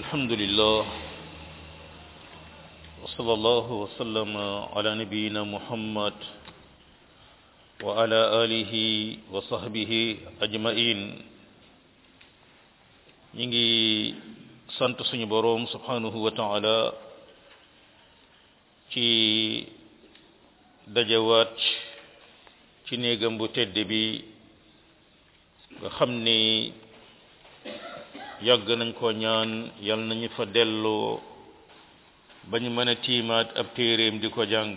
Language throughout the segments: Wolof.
الحمد لله وصلى الله وسلم على نبينا محمد وعلى آله وصحبه أجمعين نيجي sant suñu boroom subhanahu wa taala ci dajawaat ci néegam bu tedd bi nga xam ni yàgg nañ ko ñaan yal nañu fa delloo ba ñu mën a tiimaat ab téeréem di ko jàng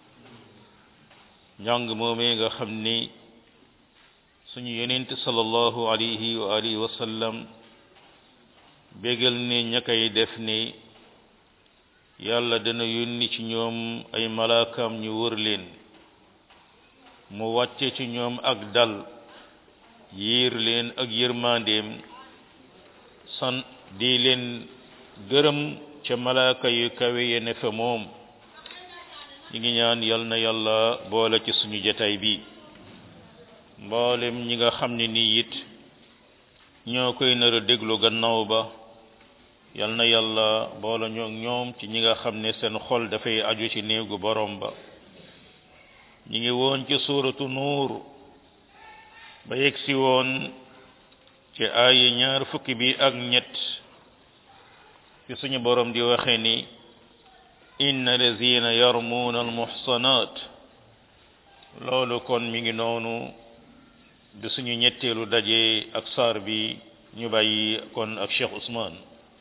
njàng moomee nga xam ni suñu yonent sallallahu alayhi wa alihi wa sallam bégal ni ña koy def ni yàlla dana yónni ci ñoom ay malaakam ñu wër leen mu wàcce ci ñoom ak dal yiir leen ak yërmandeem san di leen gërëm ca malaaka yu kawe ye ne fa moom ñi ngi ñaan yal na yàlla boole ci suñu jataay bi mboolem ñi nga xam ne nii it ñoo koy nar a déglu gannaaw ba yal na yàlla boole ñoo ñoom ci ñi nga xam ne seen xol dafay aju ci néegu borom ba ñi ngi woon ci suuratu nuur ba yegg si woon ci aaya ñaar fukki bi ak ñett ci suñu borom di waxe ni inna lazina yarmuuna almuhsanat loolu kon mi ngi noonu di suñu ñetteelu daje ak saar bi ñu bàyyi kon ak Cheikh Ousmane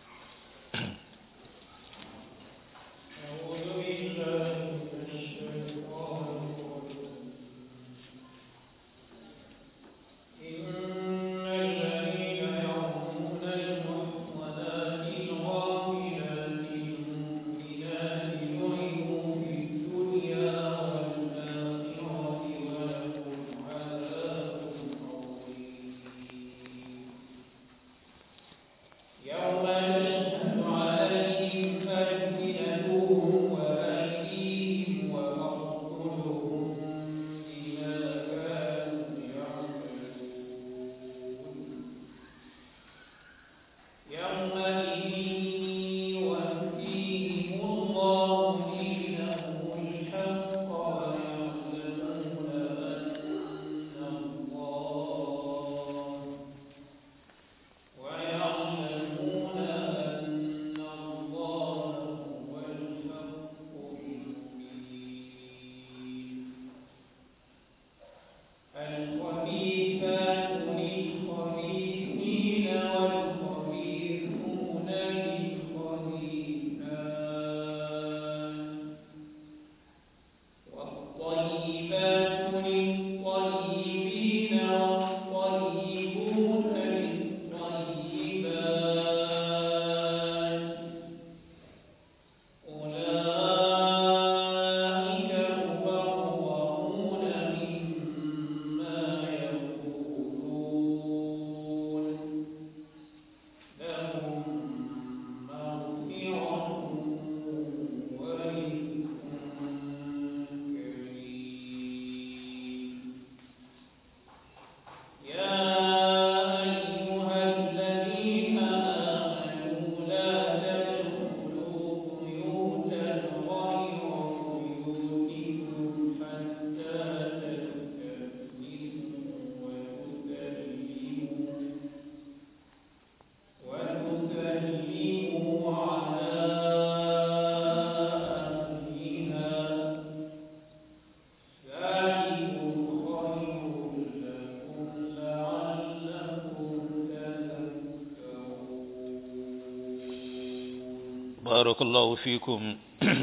barakallahu fiikum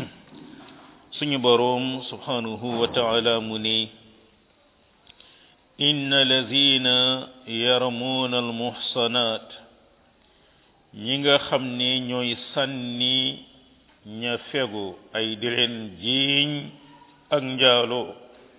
suñu boroom subhanahu wa taala mu ni inna lazina yarmuuna almuhsanat ñi nga xam ni ñooy sànni ña fegu ay di leen jiiñ ak njaalo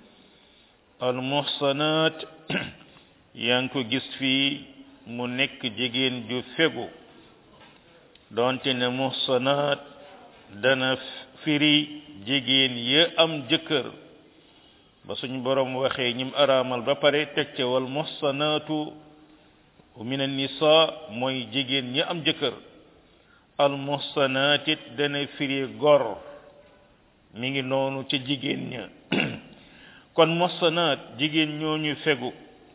almuhsanat yaa ngi ko gis fii mu nekk jigéen ju fegu doonte ne muhsanaat dana firi jigéen ya am jëkkër ba suñ borom waxee ñim araamal ba pare teg ca wal muhsanaatu min an-nisa mooy jigéen ñi am jëkkër al muhsanaat it dana firi gor mi ngi noonu ca jigéen ña kon muhsanaat jigéen ñooñu fegu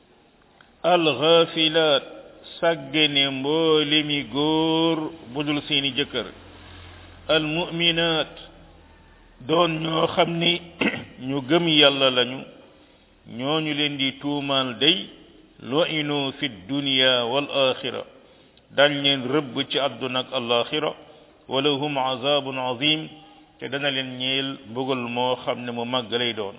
al ghafilaat sàggane mboole mi góor budul seeni jëkkër al mu'minaat doon ñoo xam ni ñu gëm yàlla lañu ñooñu leen di tuumaal day lu'inu fi dunya wal axira dañ leen rëbb ci àdduna ak alaxira wala hum azabun azim te dana leen ñeel mbugal moo xam ne mu màgg lay doon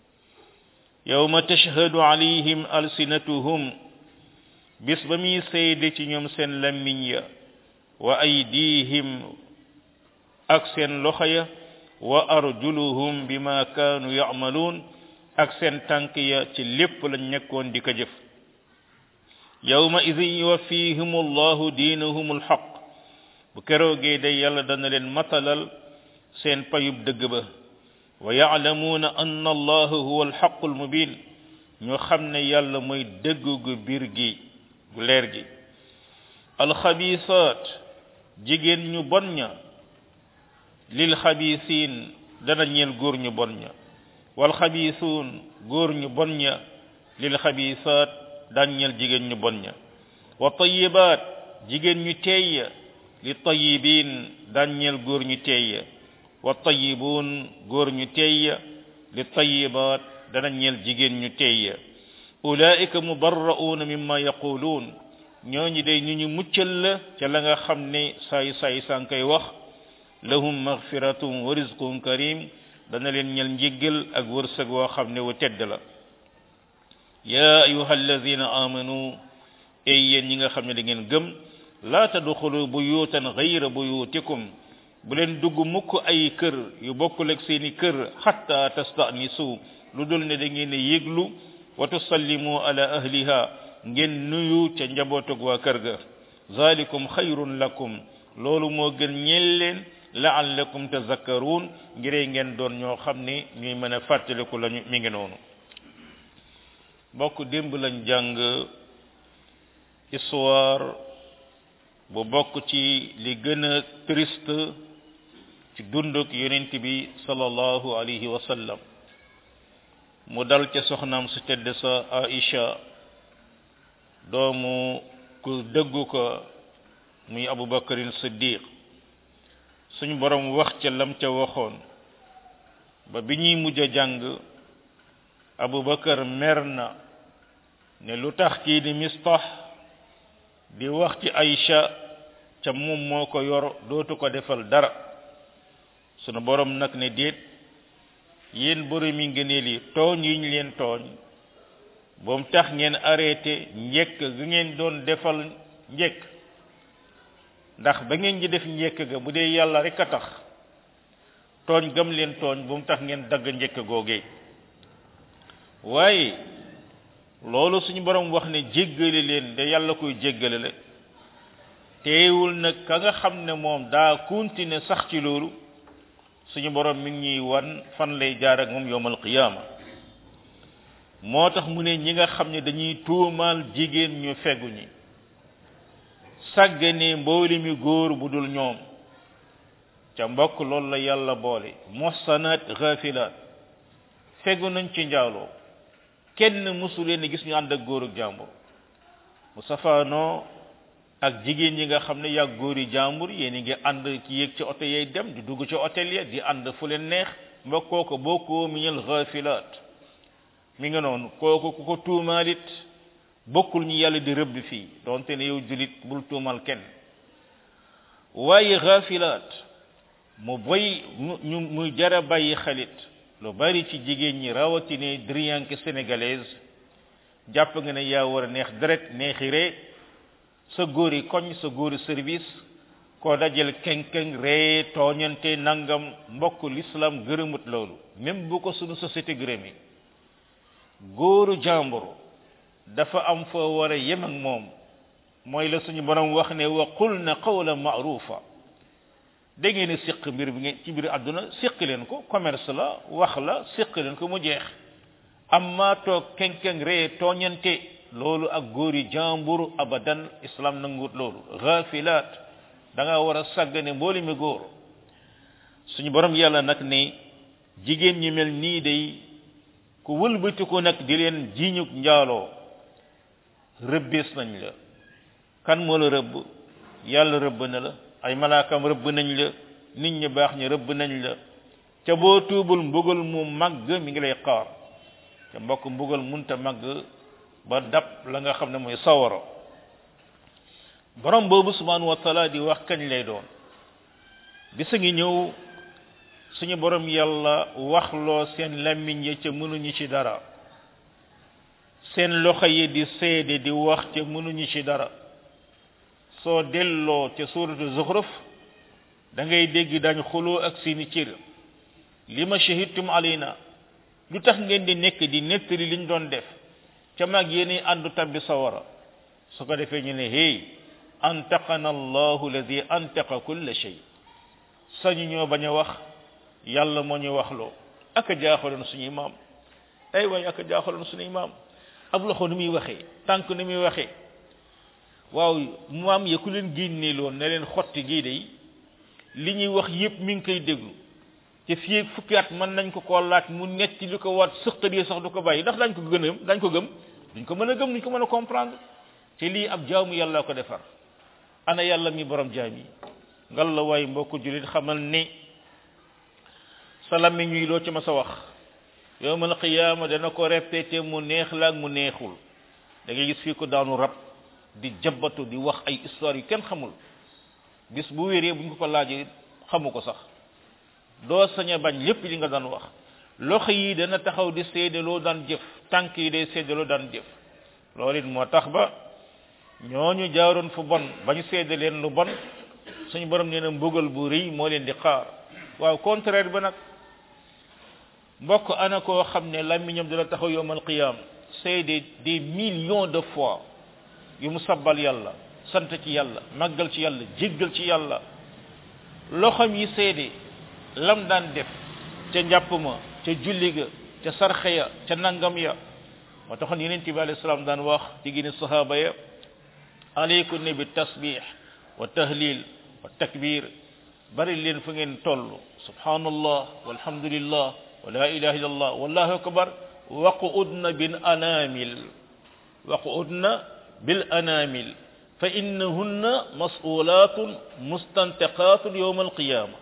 yawma tashhadu alayhim alsinatuhum bis ba muy seede ci ñoom seen lammiñ ya wa aydihim ak seen loxo ya wa arjuluhum bima kaanu ya'maluun ak seen tànk ya ci lépp lañ nekkoon di ko jëf yawma idin yuwaffihim allahu diinahum alxaq bu keroogee day yàlla dana leen matalal seen payub dëgg ba wa ya'lamuuna anna allaha huwa alxaqu almubin ñu xam ne yàlla mooy dëgg gu biir gi gu leer gi alxabisaat jigéen ñu bon ña lil xabisiin dana ñeel góor ñu bon ña wal xabisuun góor ñu bon ña lil xabisaat daan ñeel jigéen ñu bon ña wa tayibaat jigéen ñu teey ya li tayibiin daan ñeel góor ñu teey ya wa tayibuun góor ñu teey ya li tayibaat dana ñeel jigéen ñu teey ya ulaika mubarra'uuna mimma yaquluun ñooñu day ñu ñu muccal la ca la nga xam ne saay saay saa koy wax lahum maghfiratun wa rizqun karim dana leen ñel njéggal ak wërsëg woo xam ne wu tedd la ya ayuha alladina amanu ey yéen ñi nga xam ne da ngeen gëm laa tadxulu buyutan gayra buyutikum bu leen dugg mukk ay kër yu bokkul ak seeni kër xatta tastanisu lu dul ne da ngeen yéglu wa tusallimu ala ahliha ngeen nuyu ca njabootug waa kër ga zalikum xayrun lakum loolu moo gën ñeel leen la'allakum tazakkarun ngiree ngeen doon ñoo xam ne ñuy mën a fàttaliku lañu mi ngi noonu bokk démb lañ jàng histoire bu bokk ci li gën a triste ci dunduk yonent bi sallallahu alayhi wa sallam mu dal ca soxnaam su tedd sa Aisha doomu ku dëggu ko muy Abubakarin Siddiq suñ borom wax ca lam ca waxoon ba bi ñuy mujj a jàng Abubakar mer na ne lu tax kii di Mistah di wax ci Aïcha ca moom moo ko yor dootu ko defal dara sunu borom nag ne déet yéen borom yi ngëneel yi tooñ yi ñu leen tooñ boom tax ngeen arrêté njëkk gi ngeen doon defal njëkk ndax ba ngeen di def njëkk ga bu dee yàlla rek a tax tooñ gam leen tooñ bu mu tax ngeen dagg njëkk googee waaye loolu suñu borom wax ne jéggale leen de yàlla koy jéggale la teewul nag ka nga xam ne moom daa continuer sax ci loolu suñu borom mi ngi ñuy wan fan lay jaar ak moom yowmal qiyaama moo tax mu ne ñi nga xam ne dañuy tuumaal jigéen ñu fegu ñi sàggane mbooli mi góor bu dul ñoom ca mbokk loolu la yàlla boole mossanaat ghafilaat fegu nañ ci njaaloo kenn mësu leen gis ñu ànd ak góor ak jàmbur mu safaanoo ak jigéen ñi nga xam ne yàgg góor yi jàmbur yéen ngi ànd ci yéeg ci oto yay dem di dugg ci hôtel ya di ànd fu leen neex mbokkoo ko bokkoo miñal ghafilaat mi nga noonu kooku ku ko tuumaalit bokkul ñi yàlla di rëbb fii donte ne yow julit bul tuumal kenn waaye ghafilaat mu boy ñu muy jara bàyyi xalit lu bari ci jigéen ñi rawatine driyanke sénégalaise jàpp nga ne yaa war a neex deret neexi ree sa góori koñ sa góori service koo dajal keng-keng ree tooñante nangam mbokk l'islam gërëmut loolu même bu ko sunu société gërëmi góoru jàmbur dafa am foo war a yem ak moom mooy la suñu borom wax ne wa qulna qawlan ma'rufa da ngeen a siq mbir bi ngeen ci mbir àdduna siq leen ko commerce la wax la siq leen ko mu jeex amma toog keng-keng ree tooñante loolu ak góori jàmbur abadan islam nangut loolu ghafilat da nga war a sàggane mbooli mi góor suñu borom yàlla nag ne jigéen ñi mel nii day ku wëlbati ko nag di leen jiiñu njaaloo rëbbees nañ la kan moo la rëbb yàlla rëbb na la ay malaakam rëbb nañ la nit ñi baax ñi rëbb nañ la ca boo tuubul mbugal mu màgg mi ngi lay xaar ca mbokk mbugal munta màgg ba dab la nga xam ne mooy sawaro borom boobu subhanahu wa taala di wax kañ lay doon bisa ngi ñëw suñu borom yàlla waxloo seen làmmiñ ya ca mënuñu ci dara seen loxo yi di seede di wax ca mënuñu ci dara soo delloo ca suuratu zuxruf da ngay dégg dañ xuloo ak seeni cër li ma shahidtum alayna lu tax ngeen di nekk di nettali liñ doon def ca mag yéen àndu tabbi sawara su ko defee ñu ne hey antaqana allahu alladi antaqa kulla shay sañu ñoo bañ a wax yàlla moo ñu waxloo ak a jaaxaloon suñuy maam ay waay ak a jaaxaloon suñuy maam ab loxo ni muy waxee tànk ni muy waxee waaw maam ya ku leen génnee loon ne leen xotti gii day li ñuy wax yépp mi ngi koy déglu te fii fukki at mën nañ ko koo laaj mu netti li ko waat sëqtadee sax du ko bàyyi ndax dañ ko gën dañ ko gëm duñ ko mën a gëm duñ ko mën a comprendre te lii ab jaamu yàlla ko defar ana yàlla mi borom jaam yi ngal la waay mbokku julit xamal ni sa làmmiñ wi loo ci ma sa wax yowmal qiyaama dana ko répété mu neex la ak mu neexul da ngay gis fii ko daanu rab di jabbatu di wax ay histoire yu kenn xamul bis bu wéree buñ ko ko laajee xamu ko sax doo sañ a bañ lépp li nga daan wax loxo yi dana taxaw di seede loo daan jëf tànk yi day seede loo daan jëf loolu it moo tax ba ñooñu jaaroon fu bon bañ seede leen lu bon suñu borom nee na mbugal bu rëy moo leen di xaar waaw contraire ba nag mbokk ana koo xam ne làmmiñam dana taxaw yowmal qiyam seede des millions de fois yu mu sabbal yàlla sant ci yàlla màggal ci yàlla jéggal ci yàlla loxom yi seede lam daan def ca njàpp ma ca julli ga ca sarxe ya ca nangam ya moo taxoon yeneen bi alayhi salaam daan wax ci gini sahaba ya aleykum ne bi tasbih wa tahlil wa takbir bari leen fu ngeen toll subhanallah walhamdulillah wa la ilaha illallah wallahu akbar waqudna bil anamil waqudna bil anamil fa innahunna mas'ulatun mustantaqatun yawm alqiyama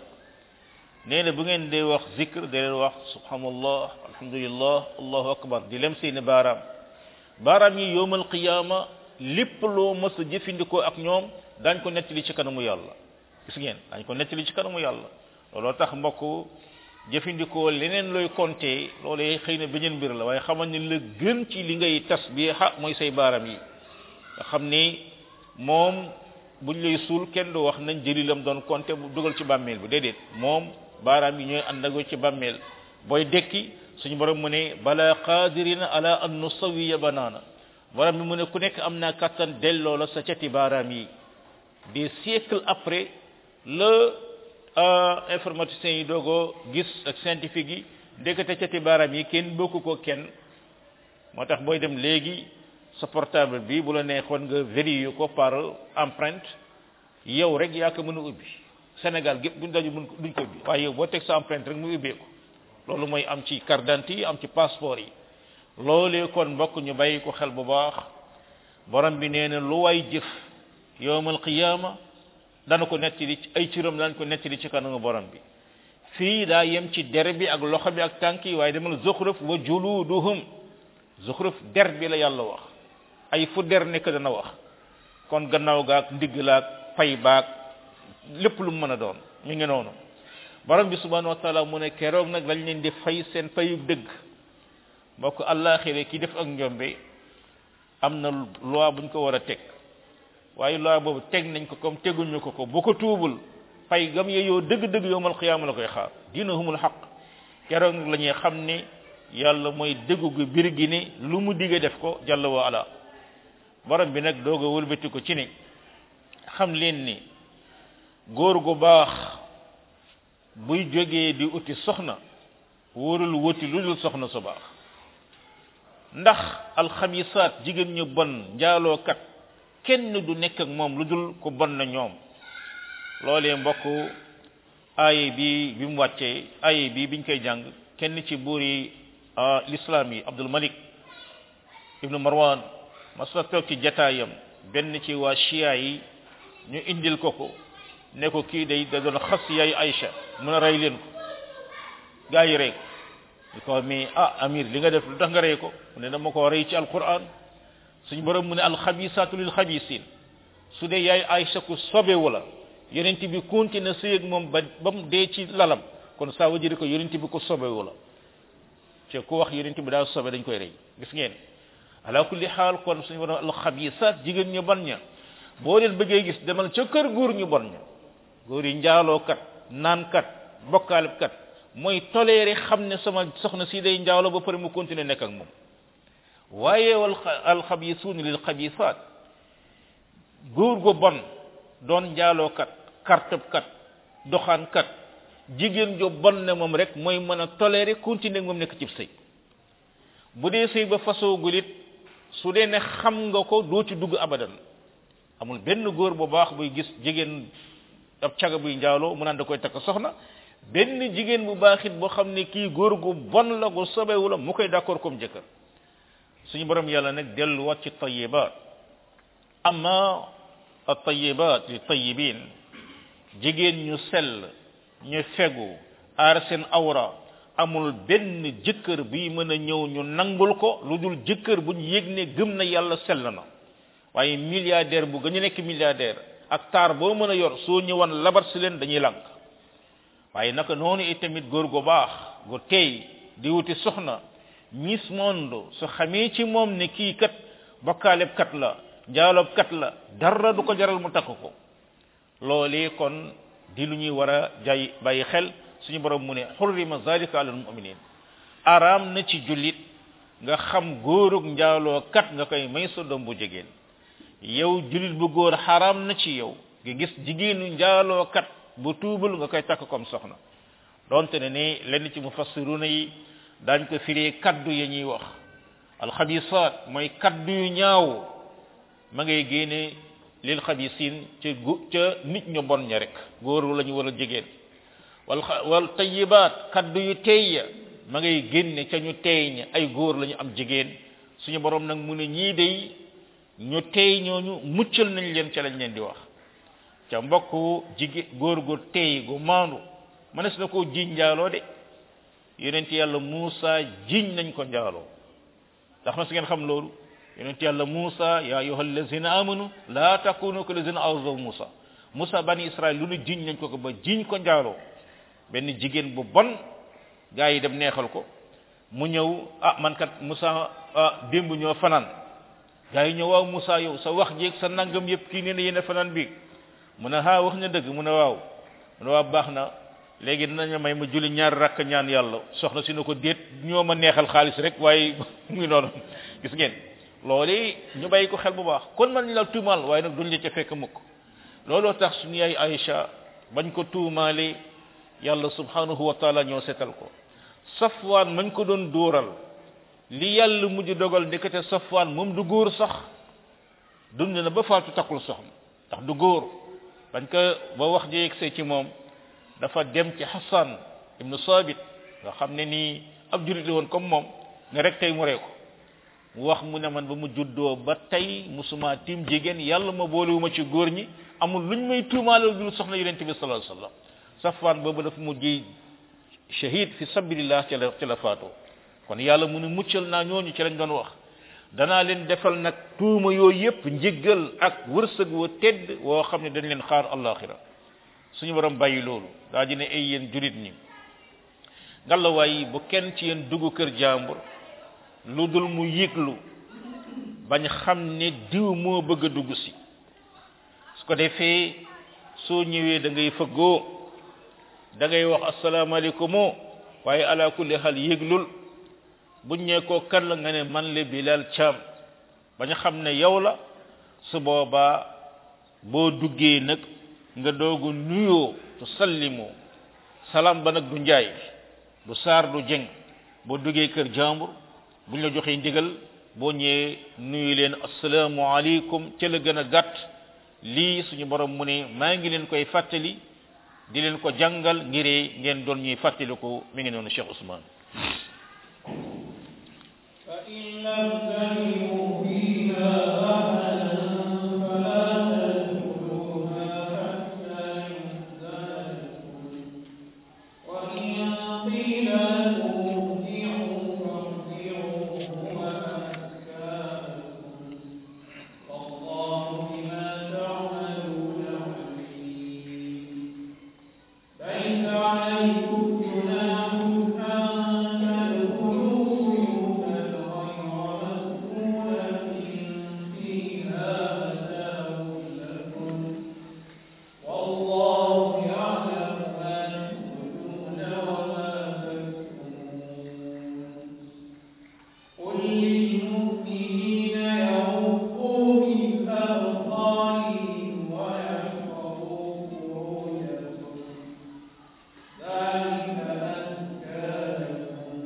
nee na bu ngeen dee wax zikr da leen wax subhanallah alhamdulillah allahu akbar di lem seeni baaraam baaraam yi yawm alqiyama lépp loo mës a jëfandikoo ak ñoom daañ ko nettali ci kanamu yàlla gis ngeen daañ ko nettali ci kanamu yàlla looloo tax mbokk jëfandikoo leneen looy compter loolee xëy na beneen mbir la waaye xamal ni la gën ci li ngay tasbiha mooy say baaraam yi nga xam ni moom buñ lay suul kenn du wax nañ jëli lam doon compter bu dugal ci bàmmeel bi déedéet moom baaraam yi ñooy àndagoo ci bàmmeel booy dekki suñu borom mu ne bala qadirina ala an nusawiya banaana borom bi mu ne ku nekk am naa kattan delloo la sa cati baaraam yi des siècles après le informaticiens yi doogoo gis ak scientifique yi ndekete cati baaraam yi kenn bokku ko kenn moo tax booy dem léegi sa portable bi bu la neexoon nga vérifier ko par empreinte yow rek yaa ko mën a ubbi Sénégal gépp buñ daju mën ko duñ ko ubbi waaye yow boo teg sa empreinte rek mu ubbee ko loolu mooy am ci carte d'identité yi am ci passeport yi loolee kon mbokk ñu bàyyi ko xel bu baax borom bi nee na lu way jëf yowmal qiyama dana ko nettali ci ay ciram dana ko nettali ci kanamu borom bi fii daa yem ci der bi ak loxo bi ak tànk yi waaye demal zuxruf wa juluduhum zuxruf der bi la yàlla wax ay fu der nekk dana wax kon gannaaw gaak ndigg laak fay baak lépp lu mu mën a doon mi ngi noonu borom bi subhanahu wa taala mu ne keroog nag lañ leen di fay seen fayu dëgg mbokk àllaaxire ki def ak njombe am na loi buñ ko war a teg waaye loi boobu teg nañ ko comme teguñu ko ko bu ko tuubul fay gam yeyoo dëgg-dëgg yowmal xiyaama la koy xaar diinahumul xaq keroog nag la ñuy xam ne yàlla mooy dëggu gu bir gi ne lu mu digge def ko jàll wa ala borom bi nag doog a wëlbati ko ci ne xam leen ni góor gu baax buy jógee di uti soxna wóorul wuti lu dul soxna su baax ndax alxamisaat jigéen ñu bon njaalookat kenn du nekk ak moom lu dul ku bon na ñoom loolee mbokk aaye bi bi mu wàccee aaye bi biñ koy jàng kenn ci buur yi l'islam yi Abdul Malik ibnu Marwan mas na toog ci jataayam benn ci waa chia yi ñu indil ko ko ne ko kii day da doon xas yaay Aïcha mun a rey leen ko gaa yi rey ko ñu ko mais ah amir li nga def lu tax nga rey ko mu ne dama ko rey ci alquran suñu borom mu ne alxabisaatu lil xabisin su dee yaay Aïcha ku sobewu la yonent bi continue sëy ak moom ba ba mu dee ci lalam kon ça veut dire que yonent bi ku sobewu la te ku wax yonent bi daal sobe dañ koy rey gis ngeen ala kulli xaal kon suñu borom alxabisaat jigéen ñu bon ña boo leen bëggee gis demal ca kër góor ñu bon ña góor yi njaalookat naankat bokkaalebkat mooy toléré xam ne sama soxna si day njaaloo ba pare mu continuer nekk ak moom waaye wal alxabisuun lil xabisaat góor gu bon doon njaalookat kartëbkat doxaankat jigéen jo bon ne moom rek mooy mën a toléré continuer moom nekk cib sëy bu dee sëy ba fasoogul it su dee ne xam nga ko doo ci dugg abadan amul benn góor bu baax buy gis jigéen ab caga buy njaaloo mu naan da koy takk soxna benn jigéen bu baaxit boo xam ne kii góor gu bon la gu sobewu la mu koy d'accord comme jëkkër suñu borom yàlla nag delluwaat ci tayibaat amma at-tayibaat li tayibin jigéen ñu sell ñu fegu aar seen awra amul benn jëkkër buy mën a ñëw ñu nangul ko lu dul jëkkër bu ñu yëg ne gëm na yàlla sell na waaye milliardaire bu gën a nekk milliardaire ak taar boo mën a yor soo ñëwan labar si leen dañuy lànk waaye naka noonu itamit góor gu baax gu tey di wuti soxna miss monde su xamee ci moom ne kii kat bokkaaleb kat la njaaloob kat la dara du ko jaral mu takk ko loolee kon di lu ñuy war a jay bàyyi xel suñu borom mu ne xurrima zalika alal muminin araam na ci jullit nga xam góorug njaaloo kat nga koy may sa doom bu jigéen yow jullit bu góor xaraam na ci yow nga gis jigéenu njaaloo kat bu tuubul nga koy takk comme soxna donte ne ni lenn ci mufassiruna yi daañ ko firee kaddu ya ñuy wax alxabisaat mooy kaddu yu ñaaw ma ngay génne lil xabisin ca gu ca nit ñu bon ña rek góor la ñu wala jigéen wal wal tayibaat kaddu yu teey ya ma ngay génne ca ñu teey ña ay góor la ñu am jigéen suñu borom nag mu ne ñii day ñu teey ñooñu muccal nañ leen ca lañ leen di wax ca mbokk jigéen góor gu teey gu maandu mënees na koo jiiñ njaaloo de yonent yàlla Muusa jiiñ nañ ko njaaloo ndax mas ngeen xam loolu yonent yàlla Muusa ya ayyuha allazina amanu la takunu ka allazina azaw Muusa Muusa bani Israël lu nu jiiñ nañ ko ko ba jiiñ ko njaaloo benn jigéen bu bon gaa yi dem neexal ko mu ñëw ah man kat Muusa ah démb ñoo fanaan gaa yi ñëw waaw Muusa yow sa wax jéeg sa nangam yëpp kii nee na yéen fanaan bi mu ne ha wax na dëgg mu ne waaw mu ne waaw baax na léegi dinañu may ma julli ñaar rakk ñaan yàlla soxna si ne ko déet ñoo ma neexal xaalis rek waaye mu ngi noonu gis ngeen loolu ñu bàyyi ko xel bu baax kon man ñu la tuumaal waaye nag duñ la ca fekk mukk looloo tax suñu yaay Aïcha bañ ko tuumaale yàlla subhanahu wa taala ñoo setal ko safwaan mañ ko doon dóoral li yàlla mujj dogal ndekete safwaan moom du góor sax dund na ba faatu takkul soxna ndax du góor bañ ko ba wax ji yegsee ci moom dafa dem ci Hassan ibnu Sabit nga xam ne nii ab jurit la woon comme moom ne rek tey mu ree ko mu wax mu ne man ba mu juddoo ba tey musuma tiim jigéen yàlla ma boolewuma ci góor ñi amul luñ may tuumaale dul soxna yonente bi sallallahu alayhi wasallam Safwan boobu dafa mujj shahid fi sabilillah ci la ci la faatoo kon yàlla mu ne muccal naa ñooñu ci lañ doon wax danaa leen defal nag tuuma yooyu yépp njëggal ak wërsëg wa tedd woo xam ne dañ leen xaar allaxira suñu borom bàyyi loolu daa di ne ay yéen julit ñi ngalawaay bu kenn ci yéen dugg kër jàmbur lu dul mu yëglu bañ xam ne diw moo bëgg a dugg si su ko defee soo ñëwee da ngay fëggoo da ngay wax asalaamaaleykum waaye ala kulli xal yëglul buñ ñee ko kan la nga ne man le Bilal Thiam bañ xam ne yow la su boobaa boo duggee nag nga doogu nuyoo tu sallimoo salaam ba nag du njaay du saar du jeng boo duggee kër jàmbur buñ la joxee ndigal boo ñëwee nuyu leen assalaamu aleykum ca la gën a gàtt lii suñu borom mu ne maa ngi leen koy fàttali di leen ko jàngal ngiree ngeen doon ñuy fàttali ko mi ngi noonu Cheikh Ousmane فإن لم تجدوا فيها أحدا فلا تدخلوها حتى يؤذن لكم وإن قيل لكم ارجعوا فارجعوا هو أزكى لكم والله بما تعملون عليم ليس عليكم جناح أن تدخلوا بيوتا غير مسكونة فيها متاع لكم والله يعلم ما تبدون وما تكتمون قل للمؤمنين يغضوا من أبصارهم ويحفظوا فروجهم ذلك أزكى لكم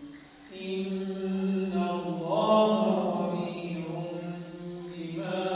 إن الله خبير بما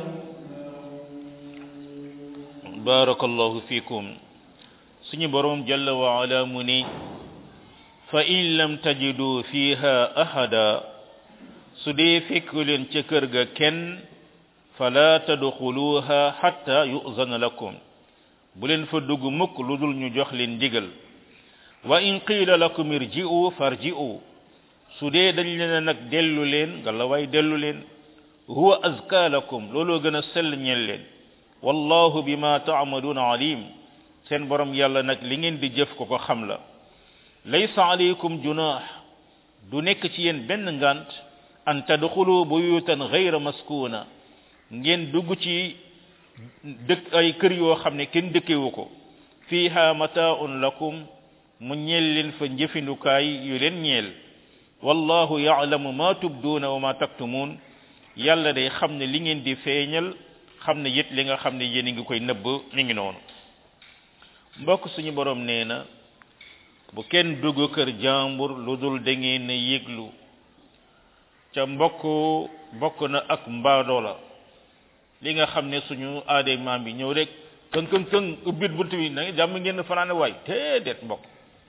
يصنعون barakallahu fikum suñu borom jalla wa ala mu ni fa in lam tajidu fiha ahada su dee fekku leen ca kër ga kenn fala tadxuluha hatta yu'zana lakum bu leen fa dugg mukk lu dul ñu jox leen ndigal wa in qiila lakum irji'u farji'u su dee dañ leen nag dellu leen nga la way dellu leen huwa azka lakum looloo gën a sell ñeel leen wallahu bima ta'maluna alim seen borom yàlla nag li ngeen di jëf ko ko xam la laysa alaykum junah du nekk ci yéen benn ngant an tadxulu buyutan ghayra maskuna ngeen dugg ci dëkk ay kër yoo xam ne kenn dëkkewu ko fiha mata'un lakum mu ñeel leen fa njëfindukaay yu leen ñeel wallahu ya'lamu ma tubduna wa ma taktumun yàlla day xam ne li ngeen di feeñal xam ne it li nga xam ne yéen a ngi koy nëbb mi ngi noonu mbokk suñu borom nee na bu kenn dugg kër jàmbur lu dul da ngeen a yëglu ca mbokk bokk na ak mbaadoo la li nga xam ne suñu aaday maam bi ñëw rek këng këng këng ubbit bunt bi na jàmm ngeen fanaane waay déedéet mbokk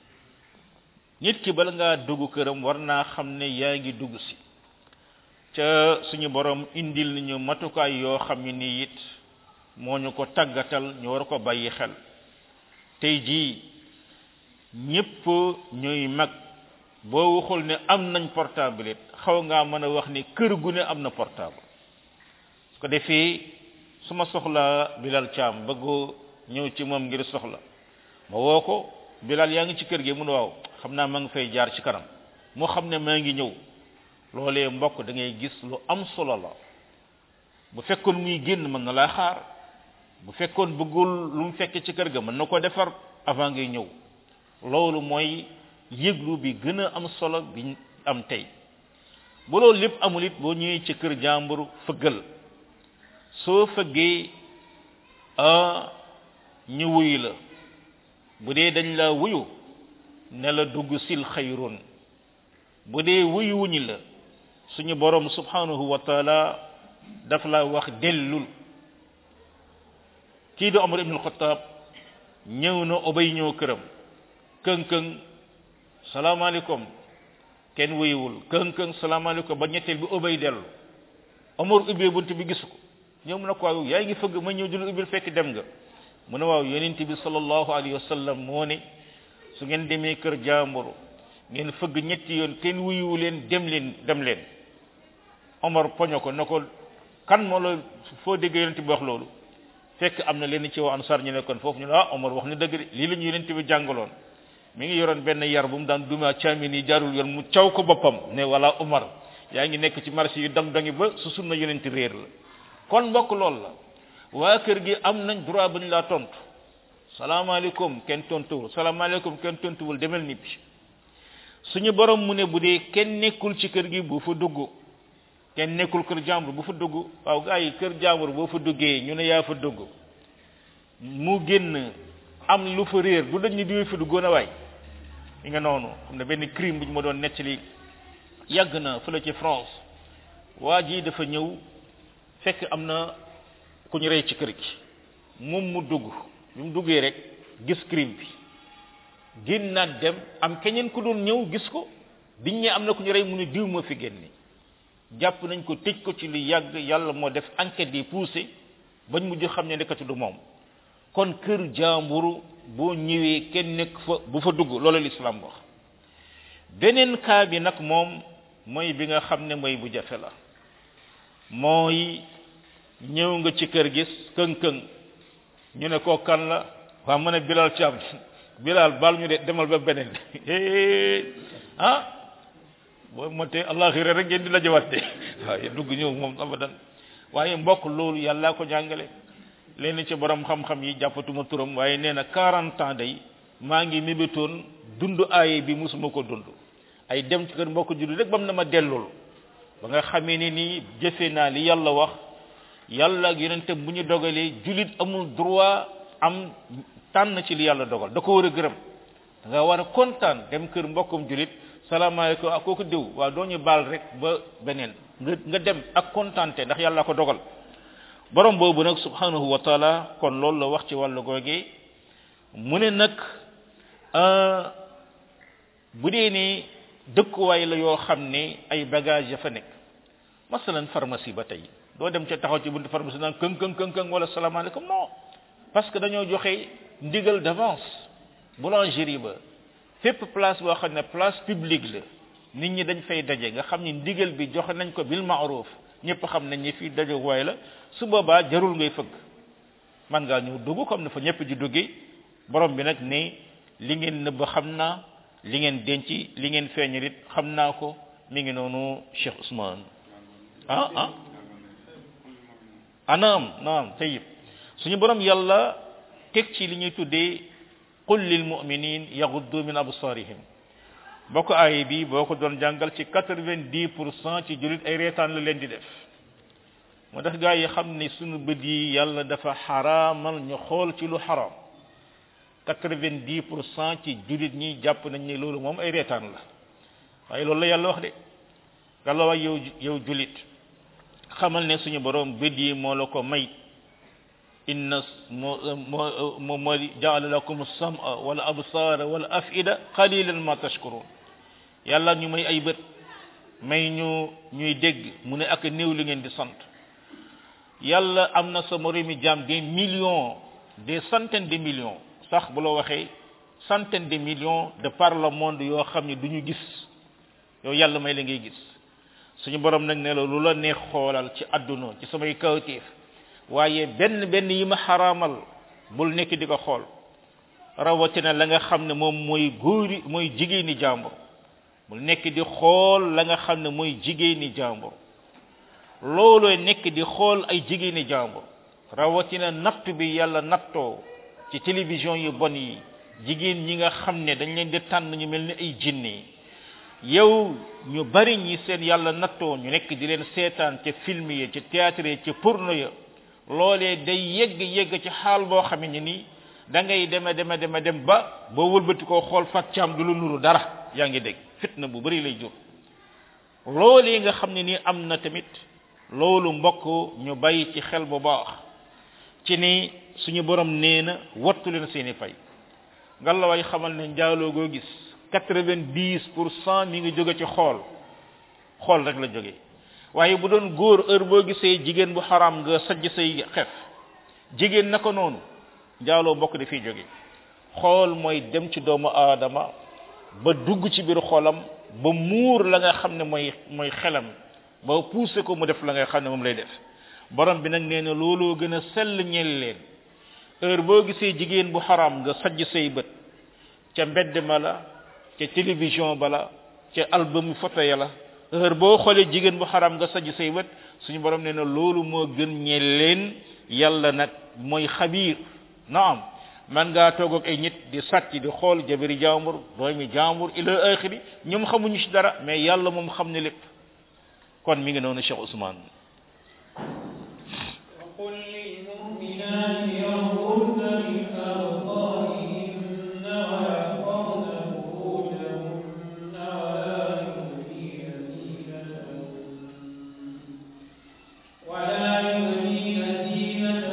nit ki bala ngaa dugg këram war naa xam ne yaa ngi dugg si ca suñu borom indil nañu matukaay yoo xam ne nii it moo ñu ko tàggatal ñu war ko bàyyi xel tey jii ñépp ñuy mag boo waxul ne am nañ portable it xaw ngaa mën a wax ni kër gu ne am na portable su ko defee su ma soxlaa Bilal Thiam bëgg ñëw ci moom ngir soxla ma woo ko Bilal yaa ngi ci kër gi mun waaw xam naa ma ngi fay jaar ci kanam moo xam ne maa ngi ñëw loolee mbokk da ngay gis lu am solo la bu fekkoon muy génn mën na laa xaar bu fekkoon bëggul lu mu fekk ci kër ga mën na ko defar avant ngay ñëw loolu mooy yëglu bi gën a am solo bi am tey bu loolu lépp amul it boo ñëwee ci kër jàmbur fëggal soo fëggee a ñu wuyu la bu dee dañ la wuyu ne la dugg sil xayrun bu dee wuyu wuñu la suñu borom subhanahu wa taala daf la wax dellul kii di Omar ibn al-Khattab ñëw na obay ñëw këram këng këng salaamaaleykum kenn wuyuwul këng këng salaamaaleykum ba ñetteel bi obay dellu Omar ubbee bunt bi gisu ko ñëw mu ne ko waaw yaa ngi fëgg ma ñëw dina ubbil fekk dem nga mu ne waaw yonent bi sallallahu alayhi wa sallam moo ne su ngeen demee kër jaambur ngeen fëgg ñetti yoon kenn wuyuwu leen dem leen dem leen Omar poño ko na ko kan moo la foo dégg yonent bi wax loolu fekk am na leen ci waa ansar ñu nekkoon foofu ñu ne ah Omar wax na dëgg de lii la ñu yonent bi jàngaloon mi ngi yoroon benn yar bu mu daan duma caamin yi jaarul yoon mu caw ko boppam ne wala Omar yaa ngi nekk ci marché yu dang dangi ba su sunna yonent réer la kon mbokk loolu la waa kër gi am nañ droit bu ñu laa tontu salaamaaleykum kenn tontuwul salaamaaleykum kenn tontuwul demel nibbi suñu borom mu ne bu dee kenn nekkul ci kër gi bu fa dugg kenn nekkul kër jàmbur bu fa dugg waaw gaa yi kër jàmbur boo fa duggee ñu ne yaa fa dugg mu génn am lu fa réer du dañ ni diwee fa duggoon a waay li nga noonu am na benn crime bu ñu ma doon nettali yàgg na fële ci France waa ji dafa ñëw fekk am na ku ñu rey ci kër gi moom mu dugg bi mu duggee rek gis crime bi génnaat dem am keneen ku doon ñëw gis ko biñ ne am na ku ñu rey mu ne diw moo fi génne jàpp nañ ko tëj ko ci lu yàgg yàlla moo def enquête yi poussé bañ mujj xam ne nekkati du moom kon kër jaamburu boo ñëwee kenn nekk fa bu fa dugg loolu l'islam wax beneen cas bi nag moom mooy bi nga xam ne mooy bu jafe la mooy ñëw nga ci kër gis këng-këng ñu ne koo kan la waa mu ne bilal ci am bilal bal ñu de demal ba beneen ah boo motee allaxira rek ngeen di la jëwatte waaye dugg ñëw moom abadan waaye mbokk loolu yàllaa ko jàngale leen ci borom xam-xam yi jàppatuma turam waaye nee na 40 ans day maa ngi mébétoon dund aaye bi musuma ko dund ay dem ci kër mbokk julli rek bam na ma dellul ba nga xamee ne nii jëfe naa li yàlla wax yàlla ak yonente bu ñu dogalee julit amul droit am tànn ci li yàlla dogal da ko war a gërëm da nga war a kontaan dem kër mbokkum julit salaamaaleykum ak kooku diw waaw doo ñu baal rek ba beneen nga nga dem ak kontaante ndax yàlla ko dogal borom boobu nag subhanahu wa taala kon loolu la wax ci wàllu googee mu ne nag bu dee ni dëkkuwaay la yoo xam ne ay bagage ya fa nekk masalan pharmacie ba tey doo dem ca taxaw ci buntu pharmacie naan këng këng këng këng wala salaamaaleykum non parce que dañoo joxe ndigal d'avance boulangerie ba fépp place boo xam ne place publique la nit ñi dañ fay daje nga xam ni ndigal bi joxe nañ ko bil ma'ruf ñëpp xam nañ ni fii daje waay la su boobaa jarul ngay fëgg man ngaa ñëw dugg comme ne fa ñëpp di duggee borom bi nag ne li ngeen nëbb xam naa li ngeen denc li ngeen feeñal it xam naa ko mi ngi noonu Cheikh Ousmane ah ah anaam naam tayib suñu borom yàlla teg ci li ñuy tuddee qul lil mu'minin yaghuddu min absarihim bokk aay bi boo ko doon jàngal ci quatre-vingt-dix pour cent ci julit ay reetaan la leen di def moo tax gaa yi xam ne sunu bët yi yàlla dafa xaraamal ñu xool ci lu xaraam quatre-vingt-dix pour cent ci julit ñi jàpp nañ ne loolu moom ay reetaan la waaye loolu la yàlla wax de yàlla wax yow yow julit xamal ne suñu borom bët yi moo la ko may inna moo moo moo moo jaala lakum sama wala absaara wala afida qalilan ma tashkurun yàlla ñu may ay bët may ñu ñuy dégg mu ne ak néew li ngeen di sant yàlla am na sa moromi jaam des millions des centaines de millions sax bu la waxee centaines de millions de par le monde yoo xam ne du ñu gis yow yàlla may la ngay gis suñu borom nag ne la lu la neex xoolal ci àdduna ci samay kawteef waaye benn benn yi ma xaraamal bul nekk di ko xool rawatina la nga xam ne moom mooy góori mooy jigéeni jàmbur bul nekk di xool la nga xam ne mooy jigéeni jàmbur loolooy nekk di xool ay jigéeni jàmbur rawatina natt bi yàlla nattoo ci télévision yu bon yi jigéen ñi nga xam ne dañ leen di tànn ñu mel ni ay jinne yow ñu bari ñi seen yàlla nattoo ñu nekk di leen seetaan ca film yi ca théâtre yi ca porno ya loolee day yegg yegg ci xaal boo xam ne nii da ngay deme deme deme dem ba boo wëlbati koo xool fàccaam du lu nuru dara yaa ngi dégg fitna bu bari lay jur loolee nga xam ne nii am na tamit loolu mbokk ñu bàyyi ci xel bu baax ci ni suñu borom nee na wattu leen seeni fay ngallaawaay xamal ne njaaloo goo gis quatre-vingt-dix pour cent mi ngi jóge ci xool xool rek la jóge waaye bu doon góor heure boo gisee jigéen bu xaraam nga sajj say xef jigéen naka noonu njaaloo bokk dafiy jóge xool mooy dem ci doomu aadama ba dugg ci biir xolam ba muur la nga xam ne mooy mooy xelam ba poussé ko mu def la nga xam ne moom lay def borom bi nag nee na looloo gën a sell ñeel leen heure boo gisee jigéen bu xaraam nga sajj say bët ca mbedd ma la ca télévision ba la ca album photo ya la heure boo xoolee jigéen bu xaram nga sajj say bët suñu borom nee na loolu moo gën ñeel leen yàlla nag mooy xabiir naam man ngaa toog ak ay nit di sàcc di xool jabari jaambur doomi jaambur ila axiri ñoom xamuñu ci dara mais yàlla moom xam ne lépp kon mi ngi noonu Cheikh Ousmane وقل للمؤمنات يغضن من أبصارهن ويحفظن فروجهن ولا يبدين زينتهن ولا يبدين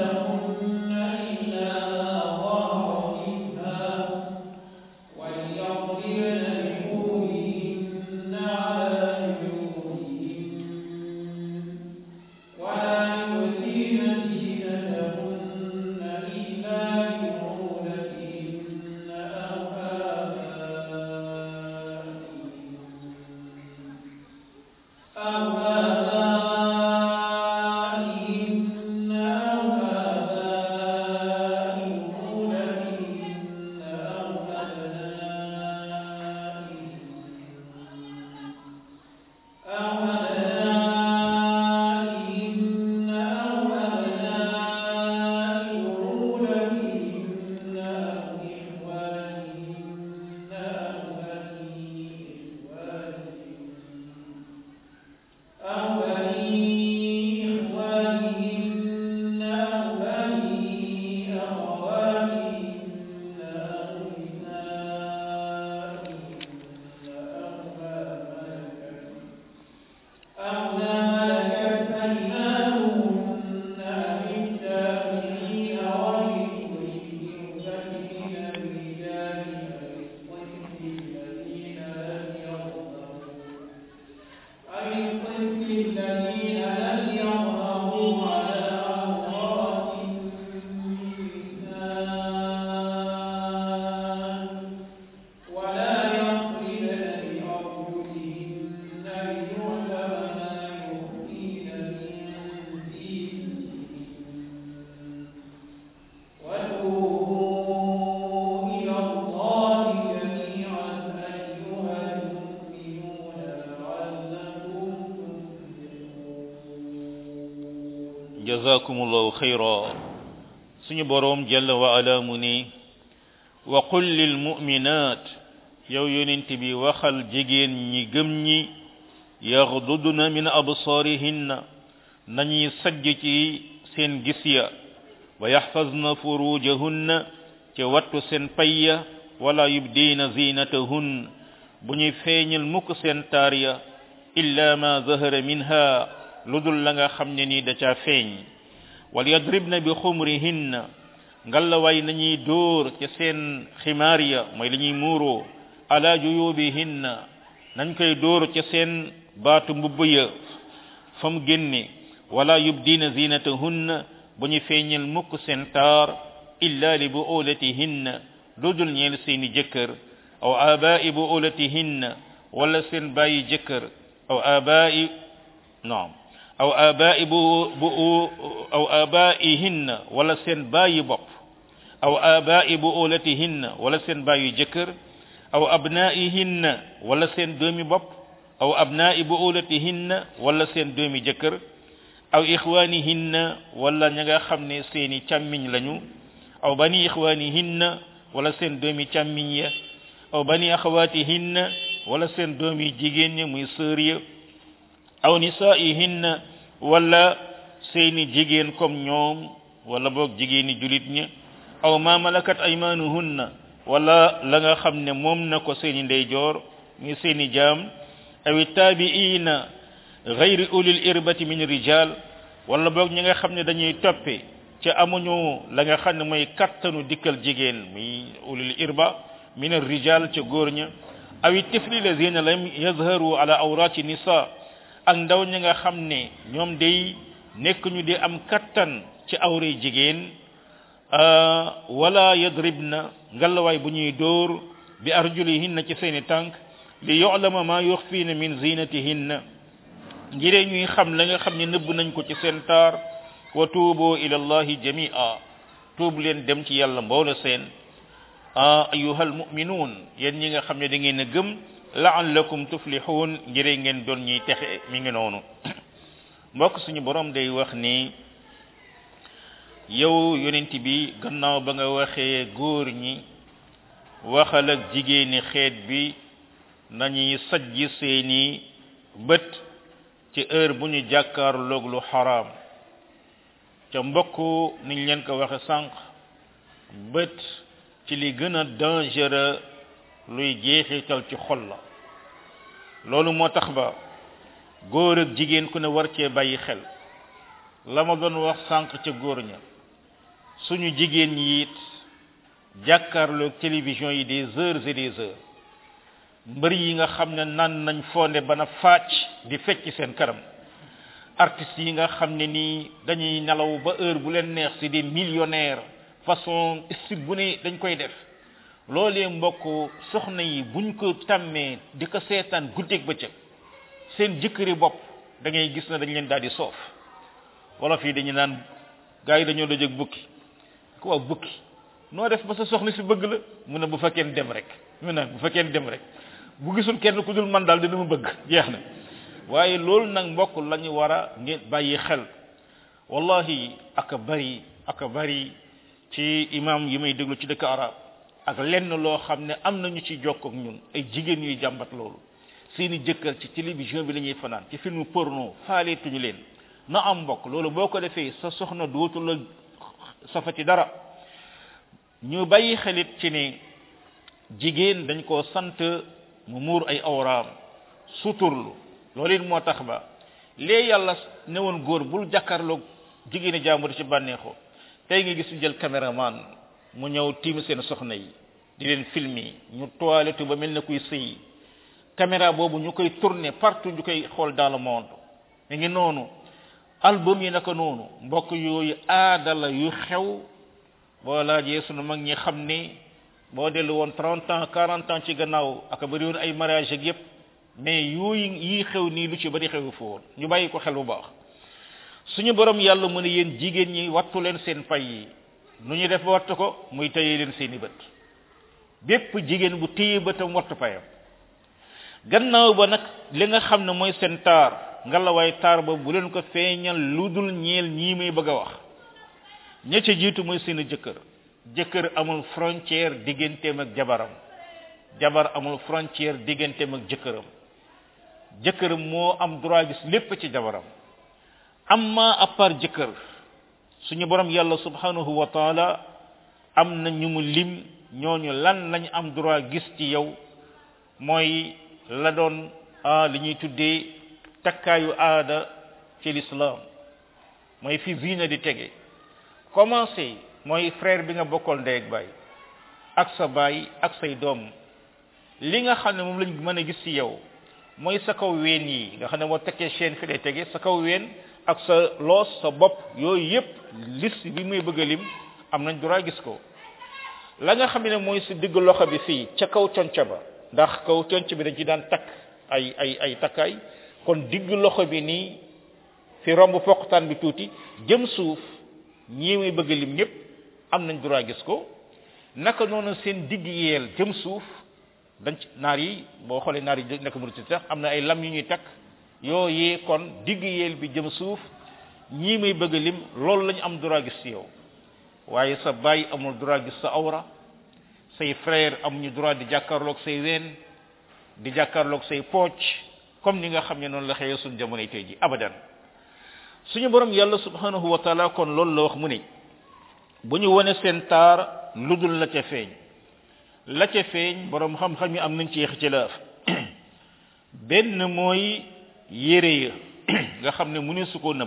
jazakumullahu khayra suñu boroom jalla wa ala mu ni wa qul lil mu'minat yow yonent bi waxal jigéen ñi gëm ñi yaxdudna min absaarihinna nañuy sajj ci seen gis ya wa yaxfazna furujahunna ca wattu seen payya wala yubdiina zinatahun bu ñuy feeñal mukk seen taar ya illa ma zahara minha lu dul la nga xam ne nii da caa feeñ wal yadribna bi xumrihinna ngalawaay nañuy dóor ca seen ximaar ya mooy li ñuy muuroo ala juyubihinna nañ koy dóor ca seen baatu mbubb ya fa mu génne wala yubdina zinatahunna bu ñu feeñal mukk seen taar illa li buulatihinna lu dul ñeel seeni jëkkër aw abai buulatihinna wala seen bàyyi jëkkër aw abai naam aw abai bu bu aw abaihinna wala seen bàyyi bopp aw abai buulatihinna wala seen bàyyi jëkkër aw abnaihinna wala seen doomi bopp aw abnai buulatihinna wala seen doomi jëkkër aw ixwanihinna wala ña nga xam ne seeni càmmiñ lañu aw bani ixwanihinna wala seen doomi càmmiñ ya aw bani axawatihinna wala seen doomi jigéen ña muy sœur ya aw nisaihinna wala seeni jigéen comme ñoom wala boog jigéeni julit ña aw ma malakat aymanuhunna wala la nga xam ne moom na ko seeni ndeyjoor muy seeni jaam aw tabiina gayri ulil irbati min rijal wala boog ñi nga xam ne dañuy toppe ca amuñu la nga xam ne mooy kattanu dikkal jigéen muy ulil irba min rijal ca góor ña aw tifli lazina lam yazharu ala awrati nisa ak ndaw ñi nga xam ne ñoom day nekk ñu di am kattan ci awray jigéen wala yadribna ngalawaay bu ñuy dóor bi arjulihinna ci seeni tànk li yu'lama ma yukhfina min zinatihinna ngiree ñuy xam la nga xam ne nëbb nañ ko ci seen taar wa tuubu ila allahi jamia tuub leen dem ci yàlla mboole seen a ayuhal muminuun yéen ñi nga xam ne da ngeen a gëm la'allakum tuflihun ngiree ngeen doon ñuy texe mi ngi noonu mbokk suñu borom day wax ni yow yonent bi gannaaw ba nga waxee góor ñi waxal ak jigéeni xeet bi nañuy sajj seeni bët ci heure bu ñu jàkkaarloog lu xaraam ca mbokk niñ leen ko waxe sànq bët ci li gën a dangereux luy jeexital ci xol la loolu moo tax ba góor ak jigéen ku ne war cee bàyyi xel la ma doon wax sànq ca góor ña suñu jigéen ñi it jàkkaarloog télévision yi des heures et des heures mbër yi nga xam ne naan nañ fonde bana fàcc di fecc seen kanam artistes yi nga xam ne nii dañuy nelaw ba heure bu leen neex si des millionnaires façon style bu ne dañ koy def loolee mbokk soxna yi buñ ko tàmmee di ko seetaan guddeeg bëccëg seen jëkkëri bopp da ngay gis na dañ leen daal di soof wala fii dañu naan gars yi dañoo dajëg bukki ko waaw bukki noo def ba sa soxna si bëgg la mu ne bu fekkee dem rek mu ne bu fekkee dem rek bu gisul kenn ku dul man daal dina ma bëgg jeex na waaye loolu nag mbokk la ñu war a ngeen bàyyi xel wallahi aka bari aka bari ci imam yi may déglu ci dëkk arab ak lenn loo xam ne am nañu ci jokk ak ñun ay jigéen yuy jàmbat loolu seeni jëkkër ci télévision bi la ñuy fanaan ci film porno faaleetuñu leen na am mbokk loolu boo ko defee sa soxna dootu la safati dara ñu bàyyi xelit ci ne jigéen dañ koo sant mu muur ay awraam suturlu loolu it moo tax ba lee yàlla ne woon góor bul jàkkaarloog jigéeni jàmbur ci bànneexoo tey nga gis ñu jël caméraman mu ñëw tiim seen soxna yi di leen filmer ñu toilette ba mel na kuy sëy caméra boobu ñu koy tourner partout ñu koy xool dans le monde mi ngi noonu album yi naka noonu mbokk yooyu aada la yu xew boo laajee sunu mag ñi xam ne boo dellu woon trente ans quarante ans ci gannaaw aka bëri woon ay mariage ak yépp mais yooyu yii xew nii lu ci bari xewu fa woon ñu bàyyi ko xel bu baax suñu borom yàlla mu ne yéen jigéen ñi wattu leen seen pay yi nu ñu def ba wattu ko muy tëye leen seeni bët bépp jigéen bu téye bëtam wattu payam gannaaw ba nag li nga xam ne mooy seen taar ngalawaay taar ba bu leen ko feeñal lu dul ñeel ñii may bëgg a wax ña ca jiitu mooy seen jëkkër jëkkër amul frontière digganteem ak jabaram jabar amul frontière digganteem ak jëkkëram jëkkëram moo am droit gis lépp ci jabaram amma à part jëkkër suñu borom yàlla subhanahu wa taala am na ñu mu lim ñooñu lan lañ am droit gis ci yow mooy la doon li ñuy tuddee takkaayu aada ci l'islam mooy fi zina di tege commencé mooy frère bi nga bokkal ndey ak baay ak sa baay ak say doom li nga xam ne moom lañ mën a gis ci yow mooy sa kaw ween yi nga xam ne moo tekkee chaîne fi lay tege sa kaw ween ak sa loos sa bopp yooyu yépp liste bi muy bëgg a lim am nañ droit gis ko la nga xam ne mooy si digg loxo bi fii ca kaw conc ba ndax kaw conc bi dañ ci daan takk ay ay ay takkaay kon digg loxo bi nii fi romb foqtaan bi tuuti jëm suuf ñii muy bëgg lim ñëpp am nañ droit gis ko naka noonu seen digg yeel jëm suuf dañ ci naar yi boo xoolee naar yi nekk mu sax am na ay lam yu ñuy takk yooyee kon digg yeel bi jëm suuf ñii muy bëgg lim loolu lañu am droit gis ci yow waaye sa baay amul droit gis sa awra say frère amuñu droit di jàkkaarloog say ween di jàkkaarloog say pooc comme ni nga xam ne noonu la xëyee suñu jamonoy tey ji abadan suñu borom yàlla subhanahu wa taala kon loolu la wax mu ne bu ñu wone seen taar lu dul la ca feeñ la ca feeñ borom xam-xam yi am nañ ci ci laaf benn mooy yére ya nga xam ne mu ne su ko nëbb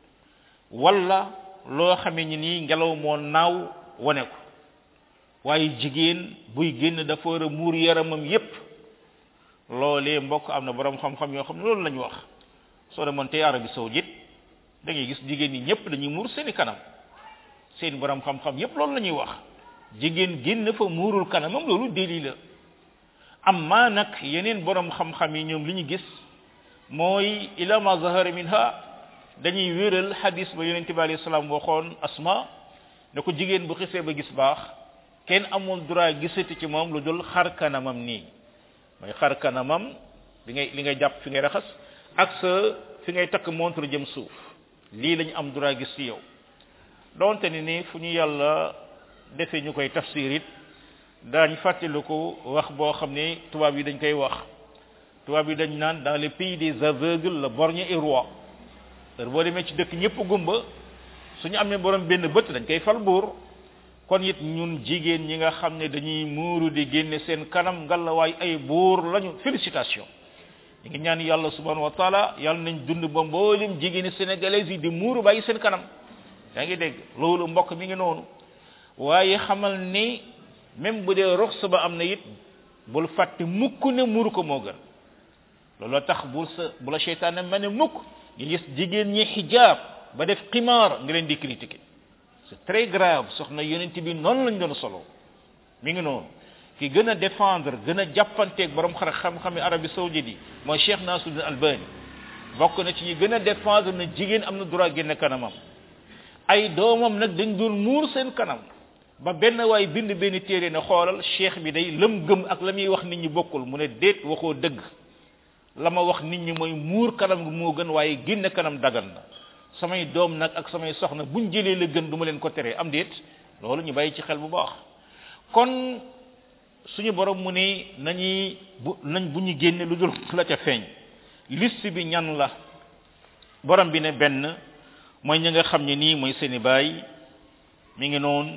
wala loo xamee ni nii ngelaw moo naaw wane ko waaye jigéen buy génn dafa war a muur yaramam yépp loolee mbokk am na borom xam-xam yoo xam ne loolu la ñu wax soo demoon tey Arabie saoudite da ngay gis jigéen ñi ñëpp dañuy muur seeni kanam seen borom xam-xam yépp loolu la ñuy wax jigéen génn fa muurul kanamam loolu déli la amma nag yeneen borom xam-xam yi ñoom li ñu gis mooy ila ma zahara minha dañuy wéral hadis ba yonente bi alayhi salaam waxoon asma ne ko jigéen bu xisee ba gis baax kenn amul droit gisati ci moom lu dul xar kanamam nii mooy xar kanamam li ngay li ngay jàpp fi ngay raxas ak sa fi ngay takk montre jëm suuf lii lañu am droit gis ci yow donte ni ni fu ñu yàlla defee ñu koy tafsir it daañ fàttaliku wax boo xam ne tubaab yi dañ koy wax tubaab yi dañ naan dans le pays des aveugles le borgne est roi heure boo demee ci dëkk ñëpp gumba suñu amee borom benn bët dañ koy fal buur kon it ñun jigéen ñi nga xam ne dañuy muuru di génne seen kanam ngalawaay ay buur lañu félicitation ñu ngi ñaan yàlla subhanahu wa taala yàlla nañ dund ba mboolem jigéeni sénégalais yi di muuru bàyyi seen kanam yaa ngi dégg loolu mbokk mi ngi noonu waaye xamal ni même bu dee rox ba am na it bul fàtte mukk ne muuru ko moo gën looloo tax bul sa bu la seytaane ma ne mukk nga gis jigéen ñi xijaab ba def ximaar nga leen di critiquer c'est très grave soxna yonent bi noonu lañ doon solo mi ngi noonu ki gën a défendre gën a jàppanteeg borom xar xam-xami Arabie saoudite yi mooy Cheikh Nasruddin Albani bokk na ci ñi gën a défendre na jigéen am na droit génne kanamam ay doomam nag dañ doon muur seen kanam ba benn waay bind benn téere ne xoolal cheikh bi day lam gëm ak la muy wax nit ñi bokkul mu ne déet waxoo dëgg la ma wax nit ñi mooy muur kanam gi moo gën waaye génne kanam dagan na samay doom nag ak samay soxna buñ jëlee la gën du ma leen ko teree am déet loolu ñu bàyyi ci xel bu baax kon suñu borom mu ne nañuy bu nañ bu ñu génne lu dul la ca feeñ liste bi ñan la borom bi ne benn mooy ñi nga xam ne nii mooy seeni baay mi ngi noonu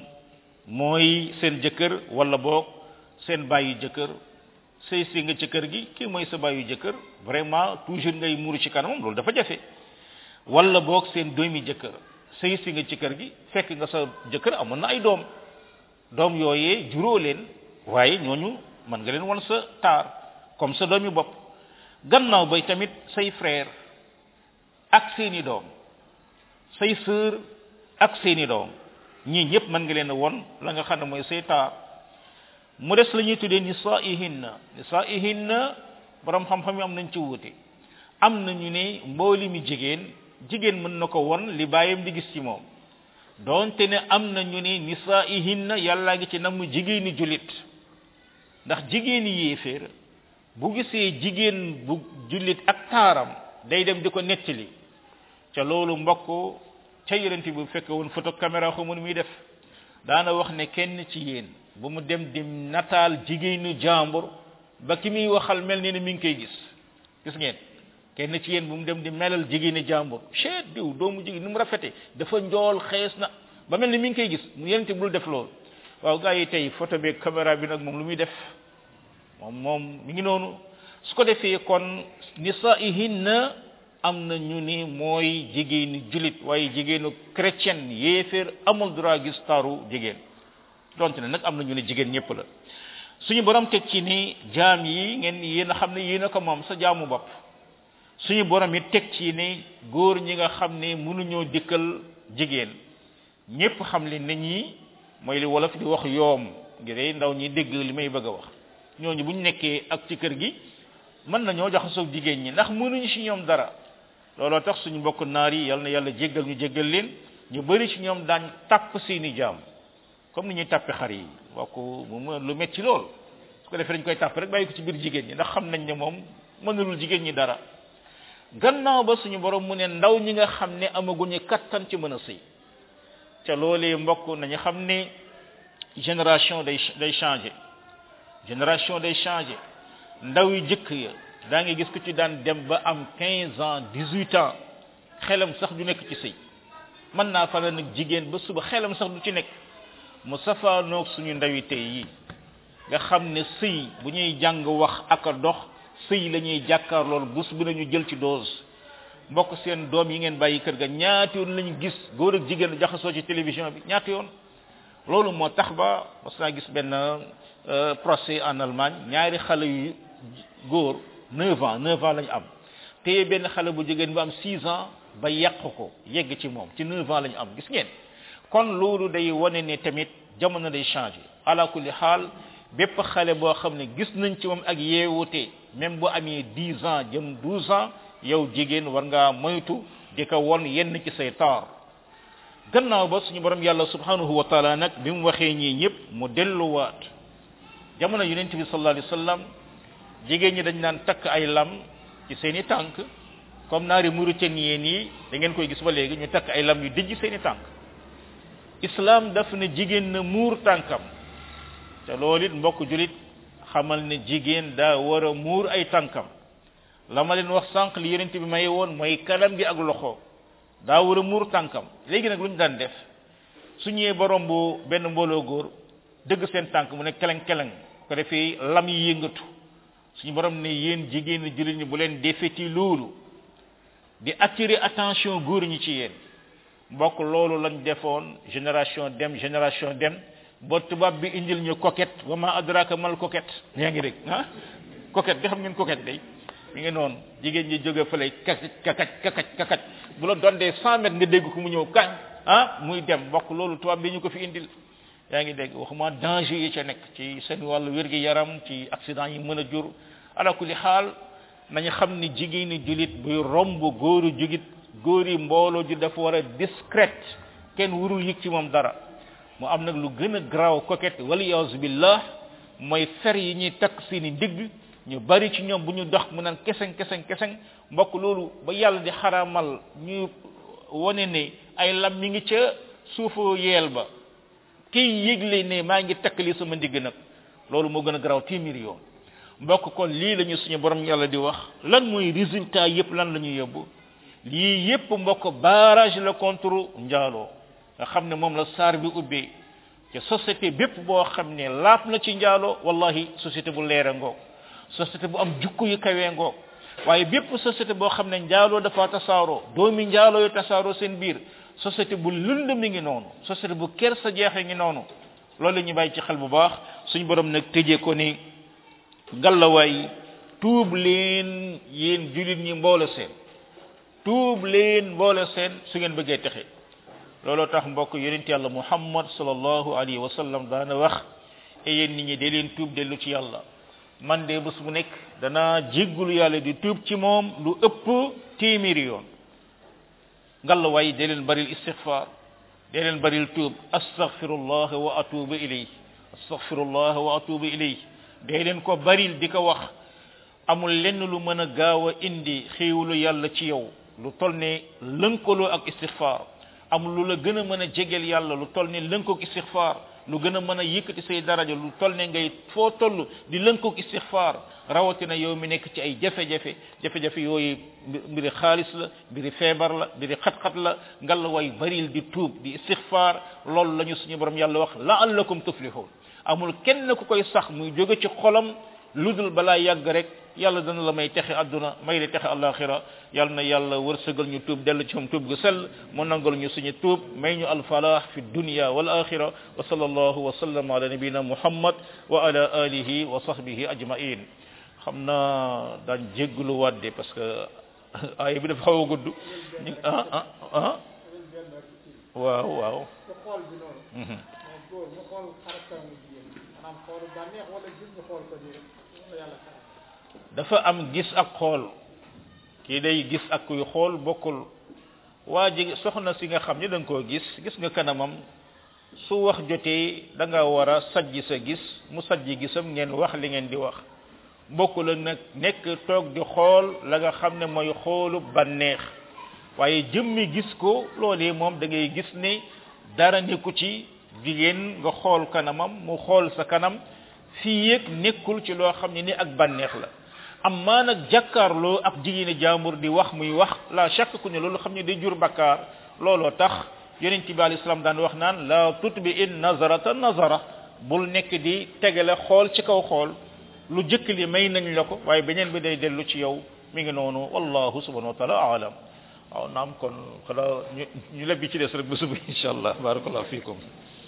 mooy seen jëkkër wala boog seen baayu jëkkër sëy si nga ci kër gi kii mooy sa baayu jëkkër vraiment toujours ngay muuru ci kanamam loolu dafa jafe wala boog seen doomi jëkkër sëy si nga ci kër gi fekk nga sa jëkkër amoon na ay doom doom yooyee juróo leen waaye ñooñu mën nga leen wan sa taar comme sa doomi bopp gannaaw bay tamit say frère ak seeni doom say sœur ak seeni doom ñii ñëpp mën nga leen a won la nga xam ne mooy say taar mu des la ñuy tuddee nisaihinna nisaihinna borom xam-xam yi am nañ ci wuute am na ñu ne mbooli mi jigéen jigéen mën na ko won li bàyyam di gis ci moom donte ne am na ñu ne nisaihinna yàllaa ngi ci namm jigéeni julit ndax jigéeni yéeféer bu gisee jigéen bu jullit ak taaram day dem di ko nettali ca loolu mbokk ca yonent bi bu fekke woon photo caméra xamul muy def daana wax ne kenn ci yéen bu mu dem di nataal jigéenu jàmbur ba ki muy waxal mel ni ne mi ngi koy gis gis ngeen kenn ci yéen bu mu dem di melal jigéenu jàmbur chet diw doomu jigéen ni mu rafete dafa njool xees na ba mel ni mi ngi koy gis mu yonent bul def loolu waaw gars yi tey photo bi caméra bi nag moom lu muy def moom moom mi ngi noonu su ko defee kon nisaihinna am na ñu ni mooy jigéenu julit waaye jigéenu chrétienne yéeféer amul droit gis taru jigéen donte ne nag am na ñu ne jigéen ñëpp la suñu borom teg ci ni jaam yi ngeen yéen a xam ne yéen a ko moom sa jaamu bopp suñu borom it teg ci ni góor ñi nga xam ne mënuñoo dikkal jigéen ñëpp xam li nit ñi mooy li wolof di wax yoom ngir ndaw ñi dégg li may bëgg a wax ñooñu bu ñu nekkee ak ci kër gi mën nañoo jaxasoo jigéen ñi ndax mënuñu ci ñoom dara looloo tax suñu mbokk naar yi yal na yàlla jéggal ñu jéggal leen ñu bëri ci ñoom daañ tàpp seeni jaam comme ni ñuy tàppe xar yi mbokk mu lu metti lool su ko defee dañ koy tàpp rek bàyyi ko ci biir jigéen ñi ndax xam nañ ne moom mënulul jigéen ñi dara gannaaw ba suñu borom mu ne ndaw ñi nga xam ne amaguñu kattan ci mën a sëy ca loolee mbokk nañu xam ne génération day day changé génération day changé ndaw yi jëkk ya daa ngi gis ku ci daan dem ba am 15 ans 18 ans xelam sax du nekk ci sëy mën naa fa nag jigéen ba suba xelam sax du ci nekk mu safaanoog suñu ndawi tey yi nga xam ne sëy bu ñuy jàng wax ak a dox sëy la ñuy jàkkaar loolu bus bu nañu jël ci dose mbokk seen doom yi ngeen bàyyi kër ga ñaati yoon lañu gis góor ak jigéen jaxasoo ci télévision bi ñaati yoon loolu moo tax ba mas naa gis benn procès en Allemagne ñaari xale yu góor 9 ans 9 ans lañu am téye benn xale bu jigéen bu am 6 ans ba yàq ko yegg ci moom ci 9 ans lañu am gis ngeen kon loolu day wane ne tamit jamono day changé ala kulli xaal bépp xale boo xam ne gis nañ ci moom ak yeewute même bu amee 10 ans jëm 12 ans yow jigéen war ngaa moytu di ko won yenn ci say taar gannaaw ba suñu borom yàlla subhanahu wa taala nag bi mu waxee ñii ñëpp mu delluwaat jamono yonent bi sallallahu alayhi wasallam jigéen ñi dañ naan takk ay lam ci seeni tànk comme naari mauritanien yi da ngeen koy gis ba léegi ñu takk ay lam yu dijj seeni tànk islam daf ne jigéen na muur tànkam te loolu it mbokk julit xamal ne jigéen daa war a muur ay tànkam la ma leen wax sànq li yonent bi may woon mooy kanam gi ak loxo daa war a muur tànkam léegi nag lu ñu daan def su ñëwee borom bu benn mbooloo góor dëgg seen tànk mu ne keleng keleng ko defee lam yi yëngatu suñu borom ne yéen jigéen jullit ñi bu leen defeti loolu di attirer attention góor ñi ci yéen mbokk loolu lañ defoon génération dem génération dem ba tubaab bi indil ñu coquette wa ma adraka mal coquette yaa ngi dégg ah coquette di xam ngeen coquette day mi ngi noonu jigéen ñi jóge fële kakaj kakaj kakaj kakaj bu la doon dee cent mètres nga dégg ko mu ñëw kañ ah muy dem mbokk loolu tubaab bi ñu ko fi indil yaa ngi dégg waxuma danger yi ca nekk ci seen wàllu wér-gi yaram ci accident yi mën a jur ala kulli xaal nañu xam ni jigéeni julit buy romb góoru jugit góor yi mbooloo ju dafa war a discrète kenn wurul yëg ci moom dara mu am nag lu gën a garaaw coquette waliyaasu billah mooy fer yi ñuy takk seeni ndigg ñu bari ci ñoom bu ñu dox mu naan keseng keseng keseng mbokk loolu ba yàlla di xaramal ñu wone ne ay lam mi ngi ca suufu yeel ba kiy yëgle ne maa ngi takk li sama ndigg nag loolu moo gën a garaaw téeméer yoon mbokk kon lii la ñu suñu borom yàlla di wax lan mooy résultat yépp lan la ñuy yóbbu lii yépp mbokk barrage la contre njaaloo nga xam ne moom la saar bi ubbee te société bépp boo xam ne laap na ci njaaloo wallahi société bu leere ngoog société bu am jukko yu kawee ngoog waaye bépp société boo xam ne njaaloo dafa tasaaroo doomi njaaloo yu tasaaroo seen biir société bu lënd mi ngi noonu société bu ker sa jeexe ngi noonu loolu la ñu bàyyi ci xel bu baax suñu borom nag tëjee ko ni ngallawaay tuub leen yéen julit ñi mboole seen tuub leen mboole seen su ngeen bëggee texe looloo tax mbokk yonent yàlla muhammad sallallahu alayhi wa sallam daana wax e yéen nit ñi de leen tuub dellu ci yàlla man de bés bu nekk danaa jéggulu yàlla di tuub ci moom lu ëpp téeméeri yoon ngallawaay de leen baril istighfar de leen baril tuub astaghfirullah wa atubu ilayh astaghfirullah wa atubu ilayh de leen ko baril di ko wax amul lenn lu mën a gaaw a indi xéewalu yàlla ci yow lu toll ne lënkaloo ak istighfar amul lu la gën a mën a jegeel yàlla lu toll ne lënkoog istighfar lu gën a mën a yëkkati say daraja lu toll ne ngay foo toll di lënkoog istighfar rawatina yow mi nekk ci ay jafe-jafe jafe-jafe yooyu mbiri xaalis la mbiri feebar la mbiri xat-xat la ngal way baril di tuub di istighfar loolu la ñu suñu borom yàlla wax la'allakum tuflihun amul kenn ku koy sax muy jóge ci xolam lu dul balaa yàgg rek yàlla dana la may texe adduna may la texe alaxira yàlla na yàlla wërsëgal ñu tuub dellu ci moom tuub gu sell mu nangal ñu suñu tuub may ñu alfalah fi dunya wal axira wa sallallahu wa sallam ala nabina muhammad wa ala alihi wa sahbihi ajmain xam naa daan jégglu wadde parce que aaya bi dafa xaw a gudd ñu ah ah ah waaw waaw te xool bi noonu mooy góor mu xool xarakamu jigéen maanaam xoolu bànneex wala gis ñu xool ko nii rek moom la yàlla xaram dafa am gis ak xool kii day gis ak kuy xool bokkul waa ji soxna si nga xam ne da nga koo gis gis nga kanamam su wax jotee da nga war a sajji sa gis mu sajji gisam ngeen wax li ngeen di wax bokkul ak nag nekk toog di xool la nga xam ne mooy xoolu bànneex waaye jëmmi gis ko loolee moom da ngay gis ne dara nekku ci jigéen nga xool kanamam mu xool sa kanam fii yëg nekkul ci loo xam ne ni ak bànneex la amma nag jàkkaarloo ak jigéeni jaambur di wax muy wax la chaque ku ne loolu xam ne day jur bakkaar looloo tax yonent bi alayhi salaam daan wax naan la tutbi in nazarata nazara bul nekk di tegale xool ci kaw xool lu jëkk li may nañ la ko waaye beneen bi day dellu ci yow mi ngi noonu wallahu subhanahu wa taala alam waaw naam kon xanaa ñu ñu lebbi ci des rek ba suba insha allah barakallahu fiikum